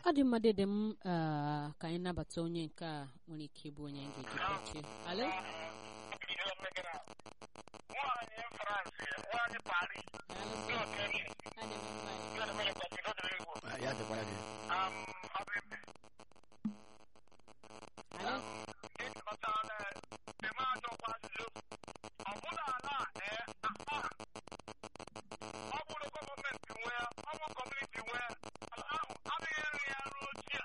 ọ dị mma dịdị m ah, ka anyị nabata onye nke a nwere ike ịbụ onye anyị ga-eji kpọchie alo nwaanyị France nwaanyị Paris ndị okenye Adị m mma. ndị ọdịmara kwasịrị ọdịrị igbo Ah, ya dịkwara gị ọbịbị alo ịkọtala eme ajọkwa ajụjụ ọ bụla ala ee aha ọ bụrụ gọọmenti nwee ọ bụ kọmuniti nwee ala ahụ adịghị nri ya ruo ochie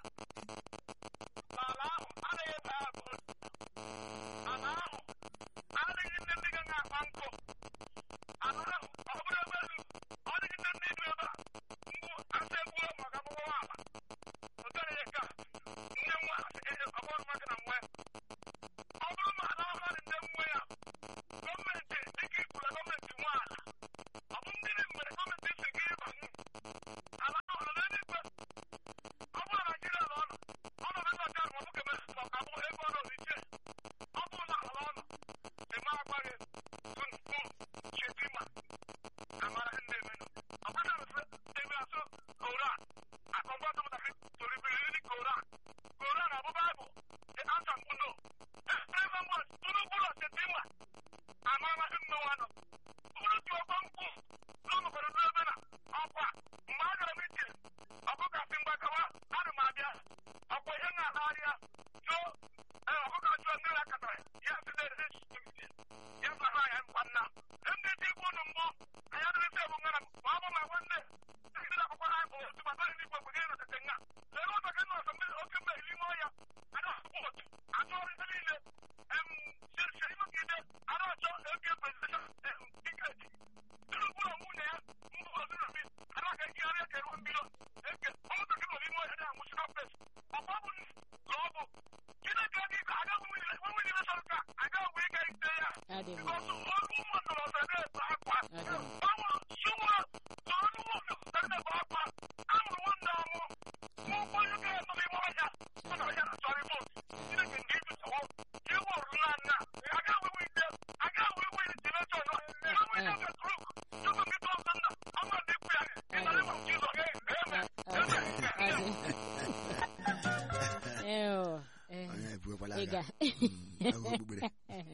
n'ala ahụ adịghị ebe ya bụ ala ahụ adịghị ndị ndị ga na-akpa nkụ ala ahụ ọ bụrụ ebe elu ọ dịghị ndị ndị dị ebe a mgbu asa egbuo maka akwụkwọ ala otere ka nne nwa ọbụrụ maka na nwe ọ bụrụ na ala ọha dị ndị nwe ya gọọmenti dịka ikwuru gọọmenti nwe ala ọ bụ ndị dị mere gọọmenti si gị ịbanye ala ahụ nọ n'eluigwe ọ bụrụ na Naijiria nọ ọnụ ọ nọ n'ebe ọcha ma ọ bụ kemere ma ọ bụ ebe ọ nọ iche ọ bụrụ na ala ọnụ eme agbaghị tupu chetima amara ndị emenụ ọ bụrụ na ebe asụ koran akọgwa tụmụtakịrị toribiri ndị koran koran abụ baịbụl the answer bụ no ebe mbọ tupu ụlọ chetima amara mmenwa nọ bụrụ tụọ kpọmkwụ n'ọnọkọrọ n'ebe na ọkwa mgbe a gara m iche ọkụkasị mgbakawa ana m abịa ọkwa ihe na-agharịa jụọ ọkụkọ jụọ ndị na-akatara ya si na-ere ya sara ya mkpa nna ndị ji ikwu unu mbụ anyị adịrịsị ebu ngana ma ọ bụ ma nwanne ndị akwụkwọ ha bụ otu ma bari n'igwe kwenye na tete nga lere ụzọ ka nọọsụ mmiri oke mmiri n'ime ọhịa ada akwụkwọ otu achọ ọrụ ihe niile em sirisi imegide ara ọchọ eke prezideshọn tiketi tinubu na nwunye ya mbụ ozurumi ara ka ejigharị eke ruo mmiri eke ụmụntakịrị nọ n'ime ọhịa na-anwụchi kọmpes ọkwa bụ ka ọ bụ chineke gị ka aga nwe nwere sọrọ ka aga ogwe ike ite ya Adị m because ọrụ ụmụ ndọrọ ndọrọ na-ebe akwa Adị m. ọnwụ sụwa ọrụ ụmụ ndọrọ na-ebe akwa amụrụ nwanne ọmụ mụ onye ga-anọ n'ime ọhịa ọ nọ ya na chọrọ vot chineke nke ịtụsawo iwu ọrụla nna aga wewe ite aga wewe jenetọn enwe ite nke truk tupu ndị tọọsọ nna ọma dị ikwu ya ị nọ n'ime jizọ eme Adị. Eo, eh, onye ebuokwala ị aga ga- Mm, ahụ okpukpere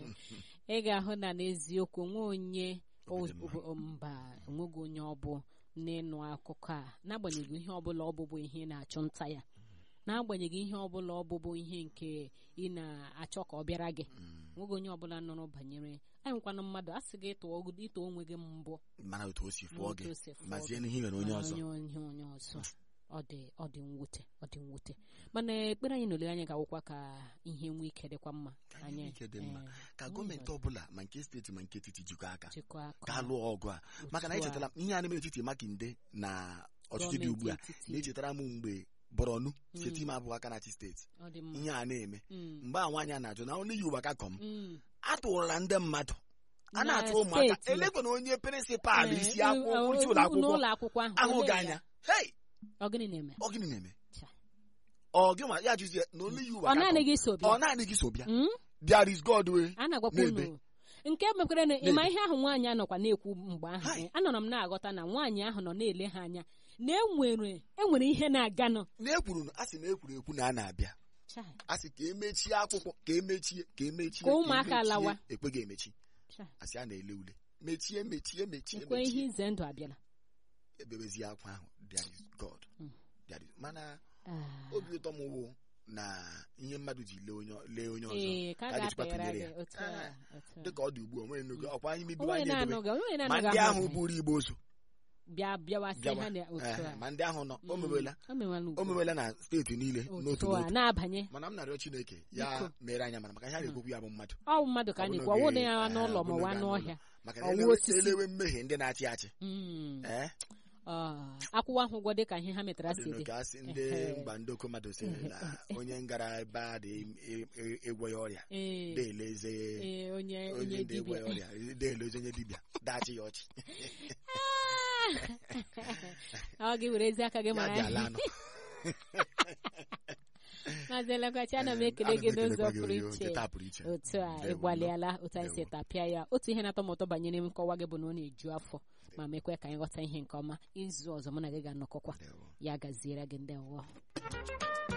ị ga-ahụ na n'eziokwu nwe onye Obi dị mma. o- mba onweghị onye ọ bụ n'ịnụ akụkọ a n'agbanyeghị ihe ọbụla ọ bụbụ ihe ị na-achụ nta ya n'agbanyeghị ihe ọbụla ọ bụbụ ihe nke ị na-achọ ka ọ bịara gị nweghị onye ọbụla nụrụ banyere anyị nwekwana mmadụ a sị gị ịtụọ ịtụ onwe gị mbụ mana otu o si fụọ Otu gị o si fụọ mazie gị. n'ihe mere onye mana ọzọ onye onye onye ọzọ ọ dị ọ dị mwute ọ dị mwute mana ekpere anyị na olileanya ga-awụkwa ka ihe nwee ike dịkwa mma Ka ihe nwee ike dị mma. eh, ka anyị gọọmenti ọbụla ma nke steeti ma nke etiti jikọ aka jikọọ aka ka lụọ ọgụ a maka na Otu a. echetara m ihe a na-eme n'etiti makinde na ọchịchị dị Gọọmenti ugbu a etiti. na-echetara m mgbe borọnu Mm. steeti ime abụọ aka na-achị steeti ọ dị mma ihe a na-eme Mm, mgbe a nwaanyị a na-ajụ na ọnụ yi ụwa ka kọm mm. atụrụla ndị mmadụ a Na na-atụ ụmụaka steeti. elekwa na onye prịnsịpalụ Eh, isi eh, akwụkwọ eh, isi ụlọ akwụkwọ n'ụlọ akwụkwọ ahụ ahụ olee gị ya? anya hei ọ gịnị na-eme ọ gịnị na-eme Cha. ọ gị nwa ya jụzie na olu yi ụwa ọ ka naanị kọm. gị so ọ bịa naanị gị so bịa Mm? there is God way a na-agwakwa Na-ebe. unu nke mekwere na ịma Na-ebe. ihe ahụ nwaanyị anọkwa na-ekwu mgbe ahụ Hai. eh, anọrọ m na-aghọta na nwaanyị ahụ nọ na-ele ha anya na enwere enwere ihe na-aganụ na ekwuru na- a sị na ekwuru ekwu na a na-abịa Chai, a sị ka emechie akwụkwọ ka emechie ka emechie Ka ụmụaka emechie, lawa. ekweghị emechi chai. a sị a na-ele ule mechie mechie mechie ekwe ihe mechie ize ndụ abịala ebebezie akwa ahụ there is God Mm. There is- mana Ah. obi ụtọ m wụ na ihe mmadụ ji lee onye lee onye ọzọ ee ka a ka a ga-echekwa ga-apịara tụnyere gị ya. otu a Ah, otu a. dịka ọ dị ugbu a nwere nnukwu ọkwa anyị mebiwa onwe anyị edobe na-anọghị onwe ma na-anọghị ndị ahụ ahụ buru igbe ozu bịa bịawasị bịawa ha na otu Eh, a ma ndị ahụ nọ o Mm. mewela o mewela ugbu o a. mewela na steeti niile n'otu otu a n'otu na-abanye mana m na-arịọ Chineke ya Biko. mere anya mana maka ihe a na-ekwokwu ya bụ mmadụ ọ bụ mmadụ ka a Ọ bụ na-ekwu ọwụ na ya n'oge, n'ụlọ eh, ma ọ bụ wa n'oge n'ọhịa maka na Ọwụ elewe osisi. elewe mmehie ndị na-achị achị Mm. ee Ah, akwụkwọ ahụ ụgwọ dịka ihe ha metara ọ dị si dị n'oke asị ndị Ehe. mba ndị oke mmadụ sịrị na onye ngara ebe a dị egwọ ya ọrịa Ee, deeleze ee, onye onye onye ndị egwọ dibịa ya ọrịa deeleze onye dibịa dachi ya ọchị ọ gị were ezi aka gị ya mara bịa ala anọ maazị elekwachi ana m ekele Ana gị m n'ụzọ ekelekwa gị pụrụ oyo, iche nke taa pụrụ iche otu a Ndewo, ịgbalịala otu anyị si Ndewo. tapịa ya otu ihe na-atọ m ụtọ banyere nkọwa gị bụ na ọ na-eju afọ ma mekwe ka anyị ghọta ihe nke ọma izu ọzọ mụ na gị ga-anọkọkwa Ndewo. ya gaziere gị ndị ọghọ